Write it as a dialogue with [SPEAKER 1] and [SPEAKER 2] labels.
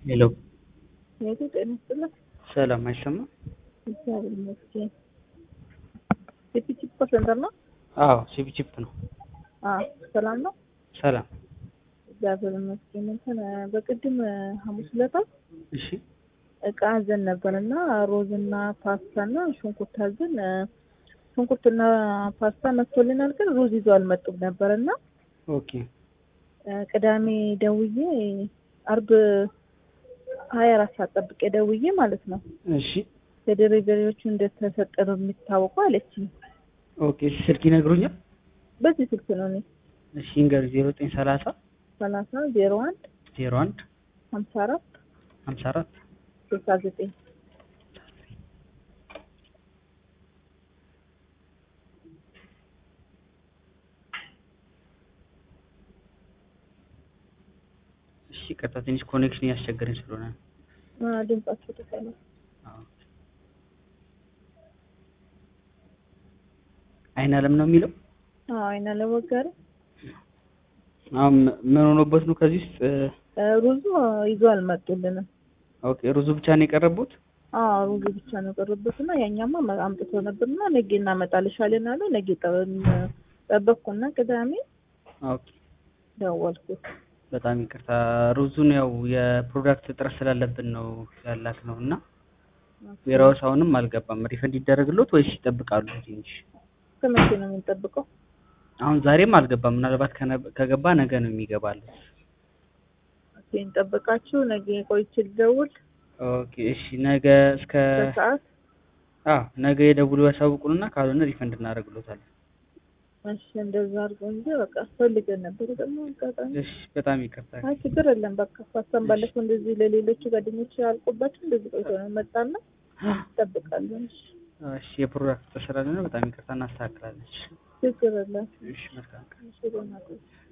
[SPEAKER 1] ሄሎ
[SPEAKER 2] ሄሎ ጤና ይስጥልኝ።
[SPEAKER 1] ሰላም አይሰማም?
[SPEAKER 2] እግዚአብሔር ይመስገን። የፒቺፕ ሴንተር ነው?
[SPEAKER 1] አዎ ሲፒቺፕ ነው።
[SPEAKER 2] አዎ ሰላም ነው?
[SPEAKER 1] ሰላም
[SPEAKER 2] እግዚአብሔር ይመስገን። እንትን በቅድም ሐሙስ ዕለት
[SPEAKER 1] እሺ
[SPEAKER 2] እቃ አዘን ነበር እና ሮዝና ፓስታ እና ሽንኩርት አዘን ሽንኩርትና ፓስታ መጥቶልናል፣ ግን ሩዝ ይዞ አልመጡም ነበር እና
[SPEAKER 1] ኦኬ
[SPEAKER 2] ቅዳሜ ደውዬ አርብ ሀያ አራት ሰዓት ጠብቄ ደውዬ ማለት ነው
[SPEAKER 1] እሺ
[SPEAKER 2] ለደሊቨሪዎቹ እንደተሰጠ ነው የሚታወቀው አለችኝ።
[SPEAKER 1] ኦኬ ስልክ ይነግሩኛል?
[SPEAKER 2] በዚህ ስልክ ነው እኔ
[SPEAKER 1] እሺ ይንገሩ ዜሮ ዘጠኝ ሰላሳ
[SPEAKER 2] ሰላሳ ዜሮ አንድ
[SPEAKER 1] ዜሮ አንድ
[SPEAKER 2] ሀምሳ አራት
[SPEAKER 1] ሀምሳ አራት
[SPEAKER 2] ስልሳ ዘጠኝ
[SPEAKER 1] እሺ ቀጥታ ትንሽ ኮኔክሽን እያስቸገረኝ ስለሆነ ነው።
[SPEAKER 2] ድምጻቸው ተሰማ።
[SPEAKER 1] አዎ። አይን አለም ነው የሚለው
[SPEAKER 2] አዎ አይና ለወጋሪ
[SPEAKER 1] አሁን ምን ሆኖበት ነው ከዚህ ውስጥ
[SPEAKER 2] ሩዙ ይዞ አልመጡልንም።
[SPEAKER 1] ኦኬ ሩዙ ብቻ ነው የቀረቡት?
[SPEAKER 2] አዎ ሩዙ ብቻ ነው የቀረበት እና ያኛማ አምጥቶ ነበርና ነገ እናመጣልሻለን አለ። ነገ ጠ- ጠበቅኩና ቅዳሜ
[SPEAKER 1] ኦኬ
[SPEAKER 2] ደወልኩት።
[SPEAKER 1] በጣም ይቅርታ ሩዙን ያው የፕሮዳክት እጥረት ስላለብን ነው ያላክ ነው እና ዌራውስ አሁንም አልገባም። ሪፈንድ ይደረግሎት ወይስ ይጠብቃሉ ትንሽ?
[SPEAKER 2] ከመቼ ነው የምንጠብቀው?
[SPEAKER 1] አሁን ዛሬም አልገባም። ምናልባት ከነ- ከገባ ነገ ነው የሚገባለት።
[SPEAKER 2] እንጠብቃችሁ ነገ ቆይቼ ልደውል
[SPEAKER 1] ኦኬ እሺ፣ ነገ እስከ
[SPEAKER 2] በሰዓት
[SPEAKER 1] አዎ ነገ የደውሉ ያሳውቁንና ካልሆነ ሪፈንድ እናደርግሎታለን።
[SPEAKER 2] እሺ እንደዛ አድርገው እንጂ በቃ ፈልገን ነበር ደግሞ አጋጣሚ
[SPEAKER 1] እሺ በጣም ይቅርታ።
[SPEAKER 2] አይ ችግር የለም በቃ ፋስተን ባለፈው እንደዚህ ለሌሎቹ ጓደኞች ያልቁባቸው እንደዚህ ቆይቶ ነው መጣና እንጠብቃለን። እሺ
[SPEAKER 1] እሺ የፕሮዳክት ስራ ነው። በጣም ይቅርታ እናስተካክላለን። እሺ
[SPEAKER 2] ችግር የለም።
[SPEAKER 1] እሺ መልካም ቀን።
[SPEAKER 2] እሺ ደህና ቆይ